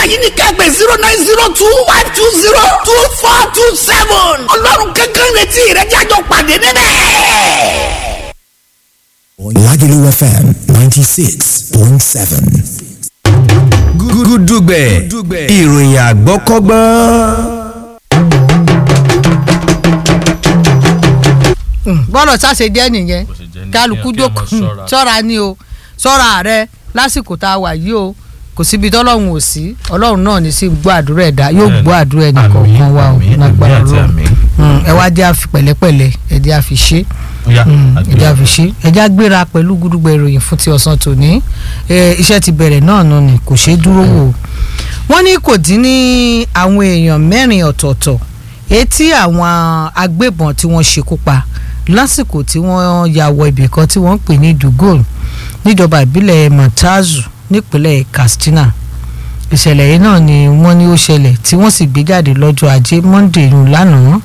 yìí ní kẹ́gbẹ́ zero nine zero two one two zero two four two seven ọlọ́run kankan retí ìrẹ́jájọ pàdé níbẹ̀. Lagelu FM 96.7. gúdúgbẹ̀ ìròyìn àgbọ́kọ́gbọ́n. bọ́lọ̀ sáṣe jẹ́ nìyẹn Bó ṣe jẹ́ nìyẹn, kálukú kí ọmọ jókòó ṣọ́ra. ṣọ́ra ni o ṣọ́ra rẹ lásìkò tá a wà yìí o kò síbi tọ́lọ́run ò sí ọlọ́run náà ní sí gbọ́ àdúrà ẹ̀dá yóò Bẹ́ẹ̀ni. gbọ́ àdúrà ẹnì Àmín, kọ̀ọ̀kan wa o àmín, lágbára àmín àti ọlọ́run àmín. Mm, ẹ wá jẹ́ àfi pẹ̀lẹ́pẹ̀lẹ́ ẹ jẹ́ àfi ṣe Ó yá, Mm, ẹ jẹ́ àgbẹ̀. àfi ṣe ẹ jẹ́ àgbéra pẹ̀lú gúdúgbẹ̀ ìròyìn fún ti ọ̀sán tòní Eh, iṣẹ́ ti bẹ̀rẹ̀ náà nù ni kò ṣeé dúró wò ó wọ́n ní kò dín ní àwọn èèyàn mẹ́rin ọ̀tọ̀ọ̀tọ̀ etí àwọn agbébọn tí wọ́n ṣekú pa lásìkò tí wọ́n ya wọ ibì kan tí wọ́n ń pè ní dugol níjọba ìbílẹ̀ matazu nípínlẹ̀ katsina ìṣẹ̀lẹ̀ yìí náà ni wọ́n ní ó ṣẹlẹ̀ tí wọ́n sì gbé jáde lọ́jọ́ ajé monday yìí lánàá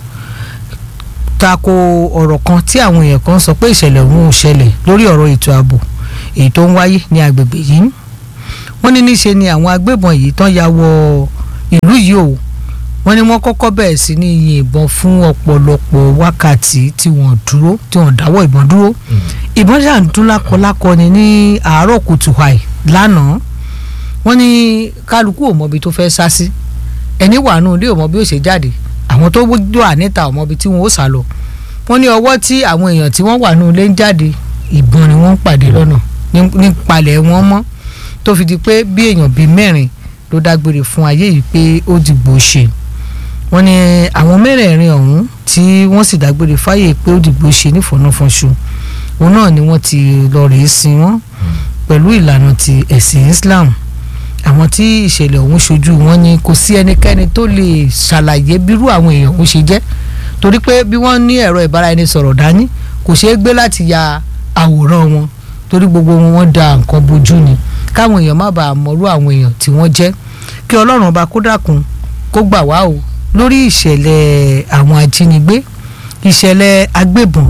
tako ọ̀rọ̀ kan tí àwọn èèyàn kan sọ pé ìṣẹ̀lẹ̀ ọ̀hún ò ṣẹlẹ̀ lórí ọ̀rọ̀ ètò ààbò èyí tó ń wáyé ní agbègbè yìí wọ́n ní níṣe ni àwọn agbébọn yìí tán ya wọ ìlú yìí o wọ́n ní wọ́n kọ́kọ́ bẹ̀rẹ̀ sí ní yin ìbọn fún ọ̀pọ̀lọpọ̀ wákàtí tí wọ́n dúró tí wọ́n dáwọ́ ìbọn dúró ìbọn ṣáà ń dún lákọlákọ ni ní àárọ̀ kùtù àì lánàá wọ́n ní kálukú ò mọbi tó fẹ́ sá sí ẹni wà nù ilé ò mọ bí ó ṣe jáde àwọn tó wà níta ò mọbi tí wọ́n ó sá lọ wọ́n ní ọwọ́ tí àwọn èèyàn tí wọ́n wà nù ilé ń jáde ìbọn ni wọ́n ń pàdé lọ́nà ní- ní palẹ̀ wọn mọ́ tó fi di pé bí èèyàn bíi mẹ́rin ló dágbére fún ayé yìí pé ó dìgbò ṣe wọ́n ní àwọn mẹ́rẹ̀ẹ̀rin ọ̀hún tí wọ́n sì dágbére fáyé pé ó dìgbò ṣe nífọ̀nàfọ̀nṣu òun náà ni wọ́n ti lọ rèé sin wọ́n pẹ̀lú ìlànà ti ẹ̀sìn Islam àwọn tí ìṣẹ̀lẹ̀ ọ̀hún ṣojú wọn ni kò sí ẹnikẹ́ni tó lè ṣàlàyé bírú àwọn èèyàn ọ̀hún ṣe jẹ́ torí pé bí wọ́n ní ẹ̀rọ ìbáraẹnisọ̀rọ̀ dání kò ṣeé gbé láti ya àwòrán wọn torí gbogbo wọn wọ́n da nǹkan bojú ni káwọn èèyàn má bàa mọ̀rú àwọn èèyàn tí wọ́n jẹ́ kí ọlọ́run ọba kó dákun kó gbà wá o lórí ìṣẹ̀lẹ̀ àwọn ajínigbé ìṣẹ̀lẹ̀ agbébọn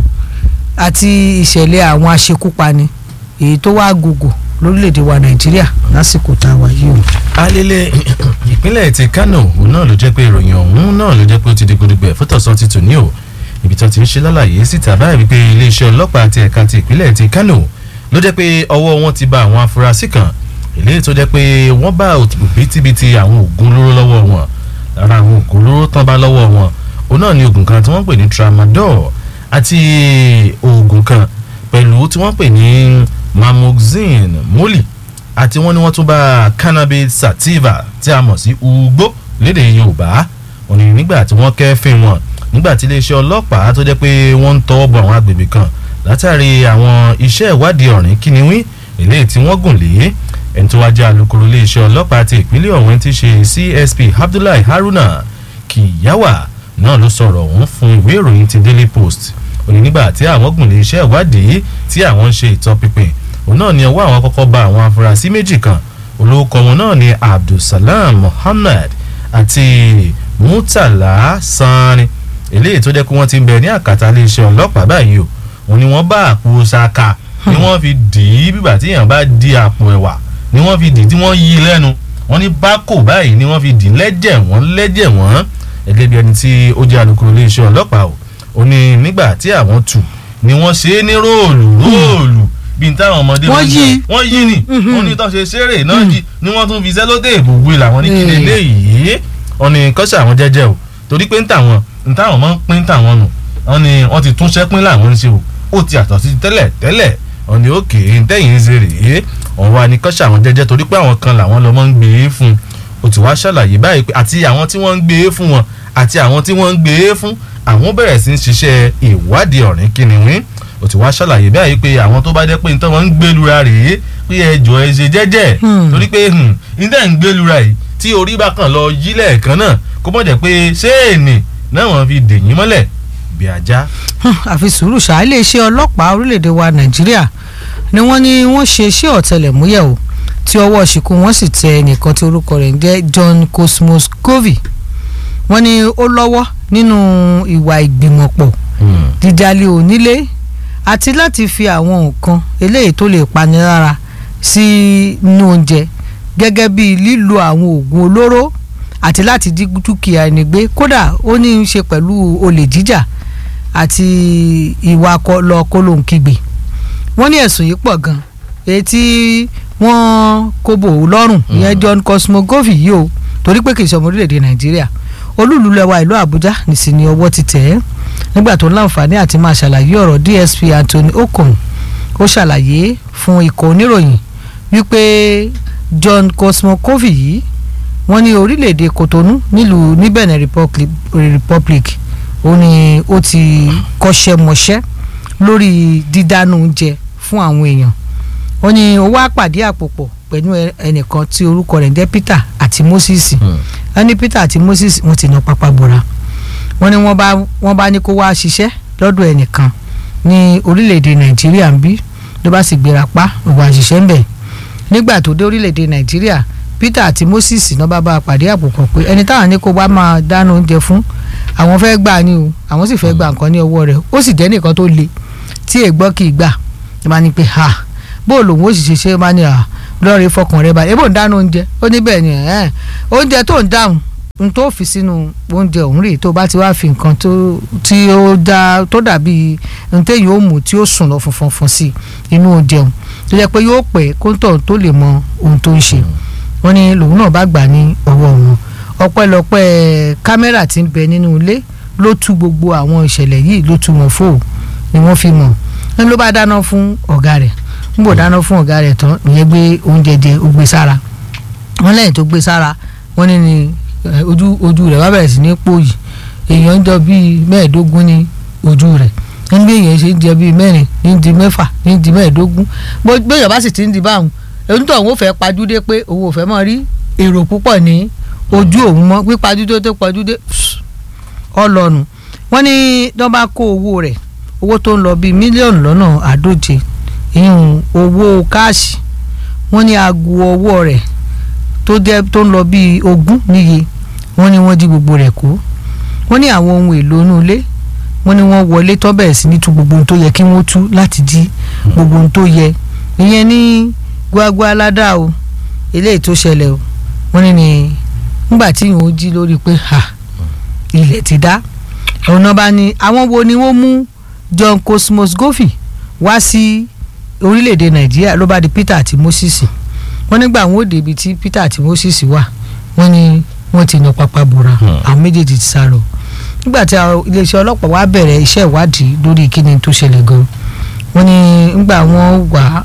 àti ìṣẹ̀lẹ̀ àwọn aṣekúpani èyí tó wá gògò lórílẹ̀‐èdè wa nàìjíríà lásìkò tá a wà yìí o. alele ìpínlẹ̀ ti kano òun náà ló jẹ́ pé ìròyìn ọ̀hún náà ló jẹ́ pé ó ti di gudugbẹ̀ fótọ̀sán ti tò ní o ibi tó ti ń ṣe lálàyé síta báyìí wípé iléeṣẹ́ ọlọ́pàá ti ẹ̀ka ti ìpínlẹ̀ ti kano ló jẹ́ pé ọwọ́ wọn ti ba àwọn afurasí kan eléyìí tó jẹ́ pé wọ́n bá òbítíbitì àwọn oògùn olóró lọ́wọ́ wọn lára àwọn oògùn olóró tán bá lọ́wọ́ wọn òun náà ni oògùn kan tí wọ́n pè ní tramadol àti oògùn kan pẹ̀lú tí wọ́n pè ní mamoxine moli àti wọ́n ní wọ́n tún bá cannabis sativa tí a mọ̀ sí ugbó lédè yorùbá òní nígbà tí wọ́n kẹ́fìn wọn nígbà tí iléeṣẹ́ ọlọ́pàá tó jẹ́ pé wọ́n ń tọwọ́ bọ àwọn agbègbè kan látàrí àwọn iṣẹ́ ìwádìí ọ̀rìn kìnìún eléyìí tí wọ́n gùn lé ẹni tó wá jẹ́ alukoro iléeṣẹ́ ọlọ́pàá ti ìpínlẹ̀ ọ̀hún ti ṣe csp abdullahi haruna kiyawa náà ló sọ̀rọ̀ ọ̀hún fún ìwé ìròyìn ti daily post òní nígbà tí àwọn gùn lé iṣẹ́ ìwádìí tí àwọn ń ṣe ìtọpinpin òun náà ni ọwọ́ àwọn kọ́kọ́ bá àwọn afurasí méjì kan olórúkọ wọn náà ni abdulsalam muhammad àti murtala sani eléyìí tó jẹ́ pé wọ́n ti ń bẹ ní àkàtà iléeṣẹ́ ọlọ́pàá báyìí o òun ni wọ́n bá àpò ṣaka ni wọ́n fi dì í bíbà tí èèyàn bá di àpò ẹ̀wà ni wọ́n fi dì í tí wọ́n yí i lẹ́nu wọ́n ní bákò báyìí ni wọ́n fi dì í lẹ́jẹ̀ wọ́n lẹ́jẹ̀ wọ́n gẹ́gẹ́ bí ẹni tí ó jẹ́ alukoro iléeṣẹ́ ọlọ́pàá o ó ní nígbà tí àwọn tù ni wọ́n ṣe é ní róòlù róòlù bí n táwọn ọmọdé Wọ́n máa ń yí. jẹ. wọ́n yí ni wọ́n ní tó ṣe ṣeré náà jí ni wọ́n tún fi sẹ́lótéèpù gbé làwọn ní kíni Mm. eléyìí wọ́n ní kọ́ṣẹ́ àwọn jẹ́jẹ́ o torí pé ń tàwọn ń táwọn máa ń pín tàwọn nù wọ́n ní wọ́n ti túnṣẹ́ pín làwọn ń ṣe o ó ti àtọ̀ sí tẹ́lẹ̀ tẹ́lẹ̀ wọ́n ní òkè ntẹ́yìn ń ṣe rèé wọ́n wá ní kọ́ṣẹ́ àwọn jẹ́jẹ́ torí pé àwọn kan làwọn lọ́mọ ń gbé e fún o ti wá ṣàlàyé báyìí pé àti àwọn tí wọ́n ń gbé e fún wọn àti àwọn tí wọ́n ń gbé e fún àwọn bẹ̀rẹ̀ sí ń ṣiṣẹ́ ìwádìí ọ̀rìn kìnìún o ti wá ṣàlàyé báyìí pé àwọn tó bá jẹ́ pé nítorí wọ́n ń gbélura rèé pé ẹjọ́ ẹ ṣe jẹ́jẹ́ Hmm. torí pé níta ń gbélura yìí tí orí bá kàn lọ yí lẹ́ẹ̀kan náà kó mọ̀ jẹ́ pé ṣéènì náà wọ́n fi dèyìn mọ́lẹ̀ bí ajá. àfi sùúrù ṣáá iléeṣẹ́ ọlọ́pàá orílẹ̀‐èdè wa nàìjíríà ni wọ́n ní wọ́n ṣe iṣẹ́ ọ̀tẹlẹ̀múyẹ̀ o tí ọwọ́ ṣìkú wọ́n sì tẹ ẹnìkan tí orúkọ rẹ̀ ń jẹ́ John Cosmos Covey wọ́n ní ó lọ́wọ́ nínú ìwà ìgbìmọ̀pọ̀ dídálé onílé àti láti fi àwọn nǹkan eléyìí tó lè pani lára sí inú oúnjẹ gẹ́gẹ́ bí lílo àwọn oògùn olóró àti láti dí dúkìá ẹni gbé kódà ó ní í ṣe pẹ̀lú olè jíjà àti ìwà lọ kólóńkígbe wọ́n ní ẹ̀sùn yìí pọ̀ gan èyí tí wọ́n kó bò ó lọ́rùn ìyẹn John Cosmogovi yìí o torí pé kì í ṣe ọmọ orílẹ̀-èdè Nàìjíríà olúùlú lẹwa ìlú Àbújá nìsín ni ọwọ́ ti tẹ̀ ẹ́ nígbà tó láǹfààní àti máa ṣàlàyé ọ̀rọ̀ DSP Anthony Okon ó ṣàlàyé fún ikọ̀ oníròyìn wípé John Cosmogovi yìí wọ́n ní orílẹ̀-èdè Kotonu nílùú ní Benin Republic, Republic ó ní ó ti kọ́ṣẹ́ mọṣẹ́ lórí dídánú oúnjẹ fún àwọn èèyàn ó ní ó wá pàdé àpòpọ̀ pẹ̀lú ẹnìkan tí orúkọ rẹ̀ ń jẹ́ Peter àti Moses wọ́n ní Peter àti Moses wọ́n ti ná pápá bora wọ́n ní wọ́n bá wọ́n bá ní kó wá ṣiṣẹ́ lọ́dọ̀ ẹnìkan ní orílẹ̀-èdè Nàìjíríà ń bí ló bá sì gbéra pa òwò àṣìṣe ń bẹ̀ nígbà tó dé orílẹ̀-èdè Nàìjíríà Peter àti Moses náà bá bá a pàdé àpòpọ̀ pé ẹni táwọn ní kó wá máa dáná oúnjẹ fún àwọn fẹ́ gbà ní o àwọn sì fẹ́ gbà nǹkan ní ọwọ́ rẹ̀ ó sì jẹ́ nìkan tó le tí ègbọ́ kì í gbà ẹ máa ní pé ha bó lòun ó sì ṣe ṣe máa ní à lọ́ọ̀rẹ́ fọkàn rẹ balẹ̀ ebó ń dáná oúnjẹ ó ní bẹ́ẹ̀ ni ẹ̀ oúnjẹ tó ń dáhùn n tó fi sínú oúnjẹ òun rèé tó bá ti wá fi nǹkan tí ó dá tó dàbí n téyìn ó mú tí ó sùn lọ funfun fún sí inú oúnjẹ òun tó jẹ́ pé yóò pẹ́ kóńtọ̀ tó lè mọ ohun tó ń ṣe wọ́n ní lòun náà bá gbà ní ọwọ́ wọn ọpẹ́lọpẹ́ kámẹ́rà tí ń bẹ nínú ilé ló tú gbogbo àwọn ìṣẹ̀lẹ̀ yìí ló tú wọn fò ni wọ́n fi mọ̀ ní ló bá dáná fún ọ̀gá rẹ̀ ń bò dáná fún ọ̀gá rẹ̀ tán ìyẹn gbé oúnjẹ jẹ ó gbé sára wọ́n lẹ́yìn tó gbé sára wọ́n ní ni ojú ojú rẹ̀ wá bẹ̀rẹ̀ sí ní pòyì èèyàn ń jọ bíi mẹ́ẹ̀ẹ́dógún ní ojú rẹ̀ ní bí èèyàn ṣe ń jẹ bíi mẹ́rin ní di mẹ́fà ní di mẹ́ẹ̀ẹ́dógún bóyá bá sì ti ń di báwọn èyí tó òun ò fẹ́ pajúdé pé òun ò fẹ́ mọ́ rí èrò púpọ̀ ní ojú òun mọ́ pípajúdé tó pajúdé ọlọ́nu wọ́n ní wọ́n bá kó owó rẹ̀ owó tó ń lọ bíi mílíọ̀nù lọ́nà àádóje ìhun owó káàṣì wọ́n ní aago ọwọ́ rẹ̀ tó jẹ́ tó ń lọ bíi ogún níye wọ́n ní wọ́n jí gbogbo rẹ̀ kó wọ́n ní àwọn ohun èlò inú ilé wọ́n ní wọ́n wọlé tó bẹ̀rẹ̀ sí ní tú gbogbo ohun tó yẹ kí wọ́n tú láti jí gbogbo ohun tó yẹ ìyẹn ní gbagba aládà o eléyìí tó ṣẹlẹ̀ o wọ́n ní ní nígbà tí ìhun ó jí lórí pé ha ilẹ̀ ti dá ọ̀nà bá ní àwọn wo ni wọ́n mú John Cosmos Goffey wá sí orílẹ̀-èdè Nàìjíríà ló bá di Peter àti Moses wọ́n nígbà wọn ò débi tí Peter àti Moses wà wọ́n ní wọ́n ti nà pápá bora àwọn méjèèjì ti sá lọ nígbà tí iléeṣẹ́ ọlọ́pàá wá bẹ̀rẹ̀ iṣẹ́ ìwádìí lórí kíni tó ṣẹlẹ̀ gan wọ́n ní nígbà wọ́n wà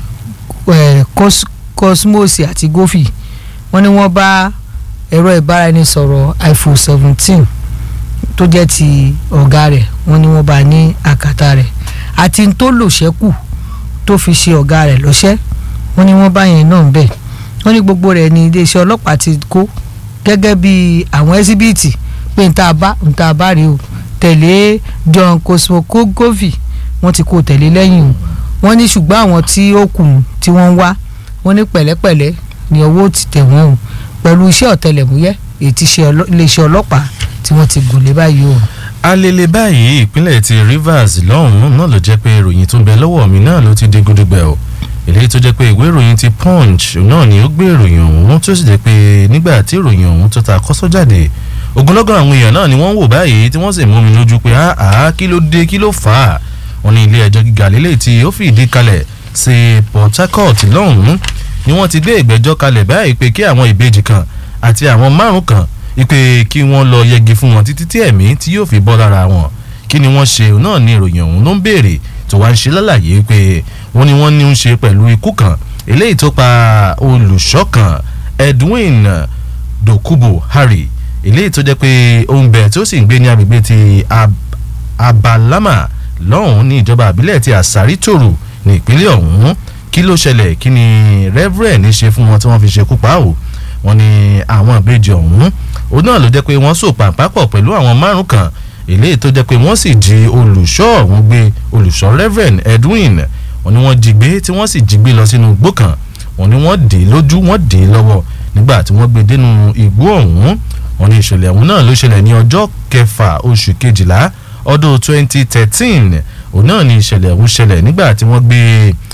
Cosmos àti Goffey wọ́n ní wọ́n bá ẹ̀rọ ìbáraẹnisọ̀rọ̀ iPhone seventeen tó jẹ́ ti ọ̀gá rẹ̀ wọ́n ní wọ́n bá ní àkàtà rẹ̀ àti tó lò ṣẹ́kù tó fi ṣe ọ̀gá rẹ̀ lọ́ṣẹ́ wọ́n ní wọ́n bá yẹn náà bẹ̀ wọ́n ní gbogbo rẹ̀ ní iléeṣẹ́ ọlọ́pàá ti kó gẹ́gẹ́ bí àwọn ẹ́síbíìtì pé n ta bá n ta bá rí o tẹ̀lé John Cosmogovi wọ́n ti kó tẹ̀lé lẹ́yìn o wọ́n ní ṣùgbọ́n àwọn tí ó kù tí wọ́n ń wá wọ́n ní pẹ̀lẹ́pẹ̀lẹ́ ní owó ti tẹ̀ wọ́n o pẹ̀lú iṣẹ́ ọ̀tẹlẹ̀múyẹ́ èyí ti ṣe iléeṣẹ́ ọlọ́pàá tí wọ́n ti gùn lé báyìí o. alele báyìí ìpínlẹ̀ ti Rivers lọ́hùn-ún náà ló jẹ́ pé ìròyìn tó ń bẹ lọ́wọ́ mi náà ló ti dé gúdúgbẹ̀ o èléyìí tó jẹ́ pé ìwé ìròyìn ti Punch náà ni ó gbé ìròyìn ọ̀hún tó sì jẹ́ pé nígbà tí ìròyìn ọ̀hún tó ta kọ́sọ́ jáde ogunlọ́gọ̀ àwọn èèyàn náà ni wọ́n ń wò báyìí tí wọ́n sì mú mi lójú pé àá kí ló dé kí ló fà á wọn ní ilé ẹjọ́ gíga lélẹ̀ tí ó fìdí kalẹ̀ sí Port Harcourt lọ́hùn-ún ni wọ́n ti gbé ìgbẹ́jọ́ kalẹ̀ báyìí pé kí àwọn ìbejì kan àti àwọn márùn kan ipe kí wọ́n lọ yẹgi fún wọn títí tí ẹ̀mí tí yóò fi bọ́ lára wọn kí ni wọ́n ṣe náà ní ìròyìn ọ̀hún ló ń béèrè tó wá ń ṣe lálàyé pé wọ́n ní wọ́n ní ń ṣe pẹ̀lú ikú kan eléyìí tó pa olùṣọ́ kan Edwin Dokubo Harry eléyìí tó jẹ́ pé òun bẹ̀ tó sì ń gbé ní agbègbè ti Abalama lọ́hùn ní ìjọba àbílẹ̀ ti Àsárí Tòrò ní ìpínlẹ̀ ọ̀hún kí ló ṣẹlẹ̀ kí ni Reverend ṣe fún wọn tí wọ́n fi ṣekú pa ó wọ́n ní àwọn ìbejì ọ̀hún òun náà ló jẹ́ pé wọ́n so pàǹpápọ̀ pẹ̀lú àwọn márùn kan eléyìí tó jẹ́ pé wọ́n sì jí olùṣọ́ ọ̀hún gbé olùṣọ́ Reverend Edwin wọ́n ní wọ́n jí gbé tí wọ́n sì jí gbé lọ sínú igbó kan wọ́n ní wọ́n dè lójú wọ́n dè lọ́wọ́ nígbà tí wọ́n gbé dénú igbó ọ̀hún wọ́n ní ìṣẹ̀lẹ̀ ọ̀hún náà ló ṣẹlẹ̀ ní ọjọ́ kẹfà oṣù kejìlá ọdún 2013 òun náà ní ìṣẹ̀lẹ̀ ọ̀hún ṣẹlẹ̀ nígbà tí wọ́n gbé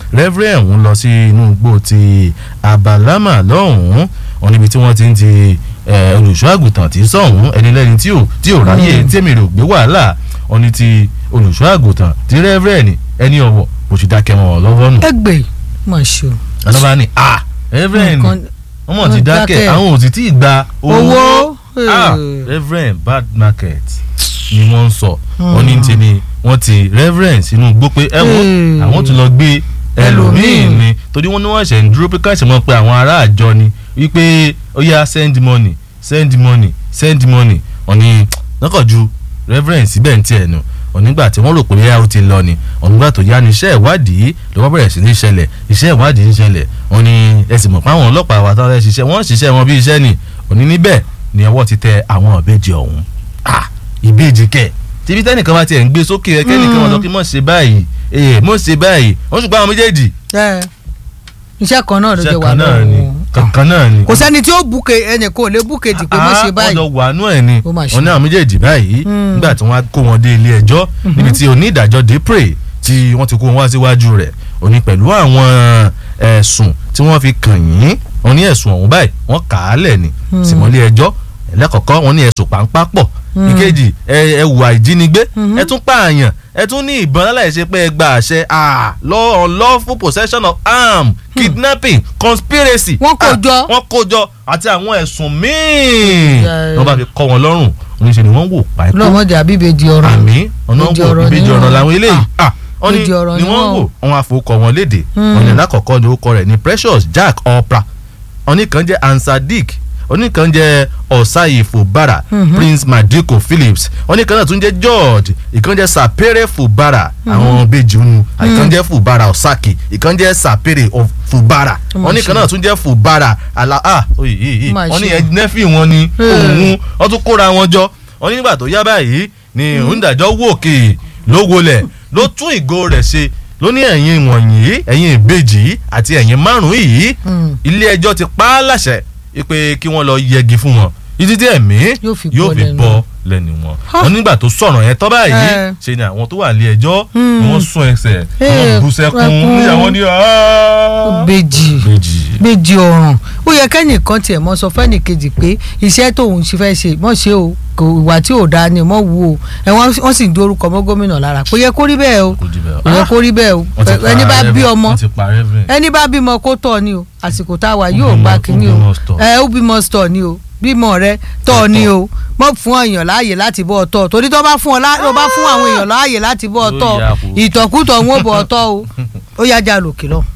reverend ń lọ sí inú igbó ti abalama lọ́hùn-ún wọn níbi tí wọ́n ti ń ti eh, olùṣọ́ àgùntàn tí sọ̀hún ẹni lẹ́ni tí ò tí ò ráyè tèmi rò gbé wàhálà wọn ní ti olùṣọ́ àgùntàn tí reverend ẹni ọ̀wọ̀ kò sì dákẹ́ wọn lọ́wọ́ nù ẹgbẹ́ mà ṣe o. ọlọ́ba ni ah reverend Nǹkan- wọ́n mọ̀ ti wọ́n dákẹ́ dákẹ́. àwọn ò sì tí ì gba Owó. ah Eh. reverend bad market ni wọ́n ń sọ wọ́n ní ti ni wọ́n ti reverend sínú gbó pé ẹ wo Eh. àwọn tún lọ gbé ẹlòmíì Ẹlòmíì. ni torí wọ́n ní wọ́n ṣẹ̀ ń dúró pé káṣí mọ́ pé àwọn ará àjọ ni wípé ó yá send money send money send money wọ́n ní lọ́kọ̀ ju reverend síbẹ̀ ń tiẹ̀ nù onígbà tí wọ́n rò pé yá ó ti lọ ni onígbà tó yá ni iṣẹ́ ìwádìí ló wọ́n bẹ̀rẹ̀ sí ní ṣẹlẹ̀ iṣẹ́ ìwádìí ń ṣẹlẹ̀ wọ́n ní ẹ sì mọ̀ pé àwọn ọlọ́pàá wa táwọn fẹ́ ṣiṣẹ́ wọ́n ń ṣiṣẹ́ wọn bí iṣẹ́ ni òní níbẹ̀ ni ọwọ́ ti tẹ àwọn ìbejì ọ̀hún ah ìbejì kẹ̀ tíbi tẹ́nìkan bá tiẹ̀ ń gbé sókè ẹ kẹ́nìkan wọn sọ pé mọ̀ ṣe báyìí ee mọ̀ ṣe báyìí wọ́n ṣùgbọ́n àwọn méjèèjì ẹ iṣẹ́ kan náà ló jẹ́ iṣẹ́ wà kan náà ni lọ́wọ́ kankan náà ni kò sẹ́ni tí ó buke ẹnì kan ò lè buke dì pé mo ṣe wọ́n báyìí lọ wà nú ẹ̀ ni Ó mà ṣe. wọ́n ní àwọn méjèèjì báyìí nígbà tí wọ́n á kó wọn dé ilé ẹjọ́ níbi tí onídàájọ́ dépre tí wọ́n ti kó wọn wá síwájú rẹ̀ òní pẹ̀lú àwọn ẹ̀sùn tí wọ́n fi kàn yín wọ́n ní ẹ̀sùn ọ̀hún báyìí wọ́n kà á lẹ̀ ni símọ́lé ẹjọ́ ẹlẹ́kọ̀ọ́kọ́ wọ́n ní ẹ̀sùn pàǹpá pọ̀ ìkejì ẹ ẹ hùwà ìjínigbé ẹ tún pààyàn ẹ tún ní ìbọn láláìṣe pé ẹ gba àṣẹ ah, law unlawful possession of arm kidnapping conspiracy Wọ́n kó ah, jọ. wọ́n kó jọ àti àwọn ẹ̀sùn míì Yeah. wọ́n bá fi kọ́ wọn lọ́rùn oníṣẹ́ ni wọ́n wò páìpẹ́ lọ́mọdé àbíbejì ọ̀rọ̀ àmì ọ̀nà Ìbejì wò ọ̀rọ̀ ìbejì ni ọ̀rọ̀ wọ́n. làwọn eléyìí ah wọ́n ní ìbejì ọ̀rọ̀ ni ni wọ́n wọ́n. wò wọ́n àfọwọ́kọ wọn léde ọ̀nà lákọ̀ọ́kọ́ ni orúkọ rẹ̀ ní Precious Jack Opra oníkan jẹ́ Ansadik oníkan jẹ́ Ọ̀sáyè Fubara Prince Madiko Phillips oníkan náà tún jẹ́ George ìkan jẹ́ Sapere Fubara àwọn bèjì unu ìkan jẹ́ Fubara Osaki ìkan jẹ́ Sapere of Fubara Ó mà oníkan ṣe. náà tún jẹ́ Fubara ala ah oye yìí Ó mà wọ́n ní ṣe. ẹ nẹ́fì wọn ni òun wọ́n tún kóra wọn jọ wọ́n ní nígbà tó yá báyìí ni onídàájọ́ wòkè ló wọlẹ̀ ló tún ìgò rẹ̀ ṣe ló ní ẹ̀yin wọ̀nyí ẹ̀yin ìbejì yìí àti ẹ̀yin márùn-ún yìí ilé ẹjọ́ ti pa á láṣẹ pé kí wọ́n lọ yẹgi fún wọn títí tí ẹ̀mí Yóò fi yóò bọ́ fi lẹ́nu. bọ́ lẹ́nu wọn. wọ́n nígbà tó sọ̀rọ̀ yẹn tọ́ báyìí Eh. ṣe ni àwọn tó wà ní ẹjọ́ ni wọ́n sún ẹsẹ̀ Eh, wọ́n bú sẹ́kún ẹkún. níyàwó ní "Ah." bejì ìbejì. méjì ọ̀ràn ó yẹ kẹ́nìkan tiẹ̀ mọ́ sọ fẹ́nì kejì pé iṣẹ́ tóun ṣe fẹ́ ṣe mọ́ ṣe o kò ìwà tí ò dáa ni mọ́ wù o ẹ wọ́n wọ́n sì ń dorúkọ mọ́ gómìnà lára kò yẹ kó rí bẹ́ẹ̀ o Kò rí bẹ́ẹ̀ o. kò yẹ kó rí bẹ́ẹ̀ o Wọ́n ti pa ẹni bá bí Reverend- ọmọ wọ́n ti pa Reverend. ẹni bá bímọ kó tọ́ ni o àsìkò tá a wà yóò bímọ- gba ó kínní o bímọ stọ̀. ẹ ó bímọ stọ̀ ni o bímọ rẹ tọ́ ni o mọ́ fún èèyàn láàyè láti bọ́ ọ tọ́ torí tó bá fún ọ lá- tó bá fún àwọn èèyàn láàyè láti bọ́ ọ Yóò tọ́ yà kó. ìtọ̀kùtọ̀ ń wò bọ̀ ọ tọ́ o ó yá já lòkè lọ.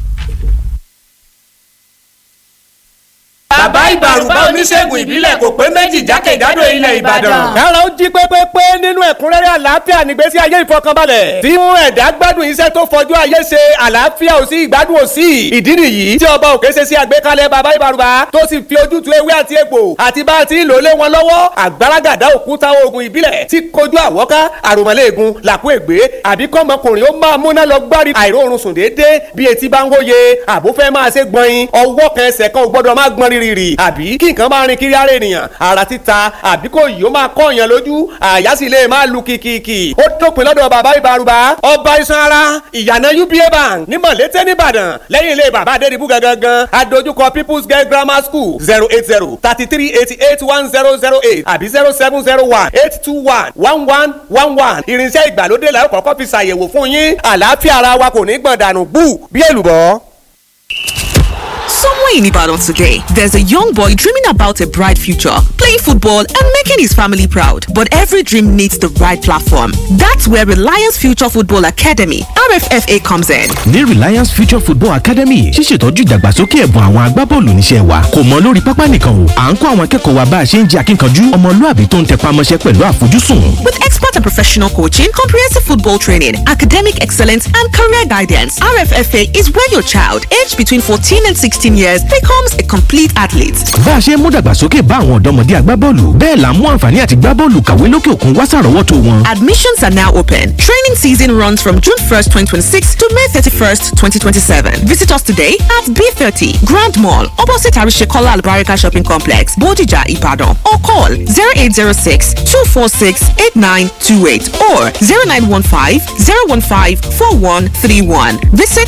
bàbá ìbàrùbá oníṣègùn ìbílẹ̀ kò pé méjì jákèjádò ilẹ̀ ìbàdàn. kára ó jí pépépé nínú ẹ̀kúnrẹ́rẹ́ àlàáfíà nígbésí ayé ìfọkànbalẹ̀ tí mú ẹ̀dá gbádùn iṣẹ́ tó fọjú ayé ṣe àlàáfíà ò sí ìgbádùn ò sí ìdí nìyí tí ọba òkè ṣe sí àgbékalẹ̀ bàbá ìbàrùbá tó sì fi ojútùú ewé àti egbò àti bá a ti ń lò lé wọn lọ́wọ́ àgbàràgàdá òkúta oògùn ìbílẹ̀ tí kojú àwọ́ká àròmọ́lẹ́ẹ̀gùn làkú ègbé àbí kọ́mọkùnrin ó máa múná lọ gbárí àìróorun sùn déédéé bí etí bá ń hóye àbúfẹ́ máa ṣe gbọ̀nyin ọwọ́ kan ẹsẹ̀ kan ò gbọ́dọ̀ máa gbọ́n rírì àbí kí nǹkan máa rin kiri ara ènìyàn ara títa àbí kò yìí ó máa kọ́ èèyàn lójú àyà sì lè máa lu kìkìkì ó dópin lọ́dọ̀ bàbá ìbárùbá ọba iṣan ara ìyànà uba bank ní mọ̀lété nìbàdàn lẹ́yìn ilé bàbá adédìbú gangan adójúkọ people's girl grammar school zero eight zero thirty three eighty eight one zero zero eight àbí zero seven zero one eight two one one one one one irinṣẹ́ ìgbàlódé la ó kọ́kọ́ fi ṣàyẹ̀wò fún yín àlàáfíà ara wa kò ní gbọ̀n dànù gbù bí èlùbọ́. Somewhere in Ibadan today, there's a young boy dreaming about a bright future, playing football and making his family proud. But every dream needs the right platform. That's where Reliance Future Football Academy, RFFA, comes in. ní Reliance Future Football Academy ṣíṣètọ́jú ìdàgbàsókè ẹ̀bùn àwọn agbábọ́ọ̀lù níṣẹ́ wa kò mọ lórí pápá nìkan o à ń kọ́ àwọn akẹ́kọ̀ọ́ wa bá a ṣe ń jẹ́ akínkanjú ọmọlúàbí tó ń tẹpá mọ́ṣẹ́ pẹ̀lú àfojúsùn. With expert and professional coaching, comprehensive football training, academic excellence, and career guidance, RFFA is where your child, aged between 14 and 16 years, becomes a complete athlete. bá a ṣe ń mú dàgbàsókè bá àwọn ọ̀dọ́mọdé agbábọ́ọ̀lù bẹ́ẹ̀ là ń mú àǹfààní àti gbábọ́ọ̀lù kàwé lókè òkun wá sàrọ́wọ́tò wọn. Admissions are now open. Training season runs from June 1st, 2026 to May 31st, 2027. Visit us today at B30 Grand Mall, opposite Arishekola Albarika Shopping Complex, Bodija, Ibadan, or call 0806 246 8928 or 0915 015 4131. Visit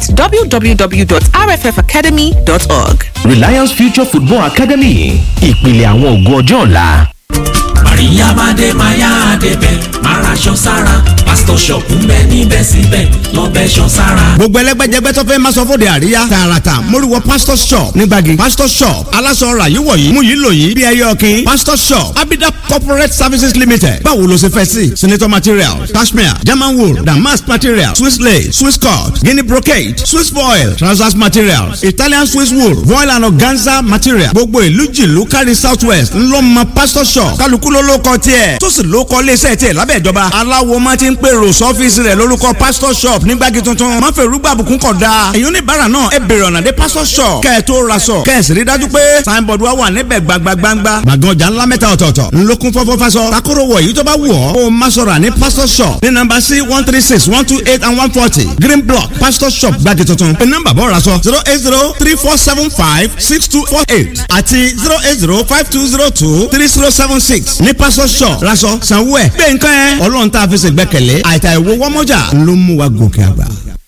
www.rffacademy.org. Reliance Future Football Academy ìpìlẹ̀ àwọn ògo ọjọ́ ọ̀la. Maria Bade Maya Debe Marasho Sara Pastor Shop ń bẹ níbẹ̀ síbẹ̀ lọ́bẹ̀ ṣọ sára. gbogbo ẹlẹgbẹjẹgbẹ tó fẹ́ máa sọ fóde àríyá tààràtà móríwọ pastor shop nígbàgì pastor shop aláṣọ ọ̀rà yìí wọ̀nyí mú yìí lò yìí bí ẹyọ ọ̀kìn pastor shop abida corporate services limited báwo ló ṣe fẹ́ sí senator materials cashmere german wool damask materials swiss lace swiss cut guinea brocade swiss foil trousers materials italian swiss wool voile and organza material gbogbo ìlú jìlú kárí south west ńlọmọ pastor shop kálukú ló ló kọ tiẹ̀ tó sì ló kọ iléeṣẹ́ tiẹ̀ lábẹ́ ìjọba aláwo máa ti ń pèrò sọ́fíìsì rẹ̀ lórúkọ pastor shop nígbàgì tuntun má fẹ́ rúgbà àbùkún kọ̀ da èyí oníbàárà náà ẹ bèrè ọ̀nà dé pastor shop kẹ́ ẹ tó ra sọ kẹ́ ẹ sì rí dájú pé signboard wa wà níbẹ̀ gbagbagbangba gbàgán ọjà ńlá mẹ́ta ọ̀tọ̀ọ̀tọ̀ ńlọkùn fọ́fọ́ fasọ takoro wọ̀ èyí tó bá wù ọ́ kó o má sọ̀rọ̀ ní pastor shop ní nọ́mbà sí one three six one two eight and one forty green block pastor shop gbàgì tuntun ní nọ́mbà bọ́ ra sọ zero eight zero three four seven five six two four eight àti zero eight zero five two zero two three zero seven six ní pastor shop raṣọ sanwó ẹ̀ gbé nǹkan ẹ̀ ọlọ́run tá a fi ṣègbẹ́kẹ̀lé àìtà ìwo wọ́mọ́jà ló mú wa gòkè àgbà.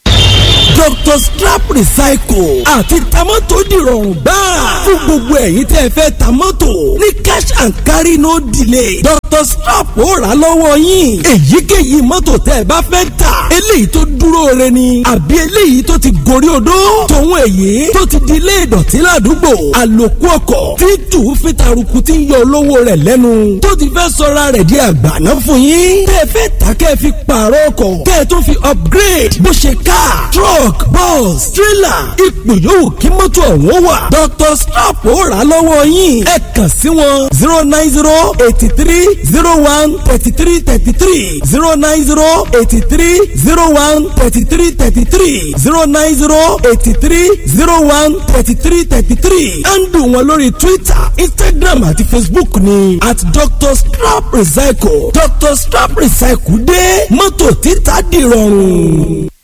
Dr. Scrap Recycle àti tamọ́tò dìrọ̀rùn gbáà fún gbogbo ẹ̀yin tẹ́ ẹ fẹ́ tamọ́tò ní cash and carry no delay Dr. Scrap ó rà lọ́wọ́ yín èyíkéyìí mọ́tò tẹ́ ẹ bá fẹ́ tà eléyìí tó dúró re ni àbí eléyìí tó ti gorí odó tòun èyí tó ti di ilé ìdọ̀tí ládùúgbò àlòkù ọkọ̀ tí tù fi taruku ti ń yọ olówó rẹ̀ lẹ́nu tó ti fẹ́ sọra rẹ̀ di àgbàná fún yín tẹ́ ẹ fẹ́ tà kẹ́ ẹ fi pààrọ̀ ọkọ̀ kẹ́ ẹ tó fi upgrade bó ṣe car truck bus trailer ipò yòówù kí mọ́tò ọ̀hún wà Dr. Scrap ó rà lọ́wọ́ yín ẹ kàn sí wọn zero nine zero eighty three zero one thirty three thirty three zero nine zero eighty three zero one thirty three thirty three zero nine zero eighty three zero one thirty three thirty three handle wọn lórí Twitter Instagram àti Facebook ni at Dr. Scrap Recycle Dr. Scrap Recycle dé mọ́tò títà dìrọ̀rùn.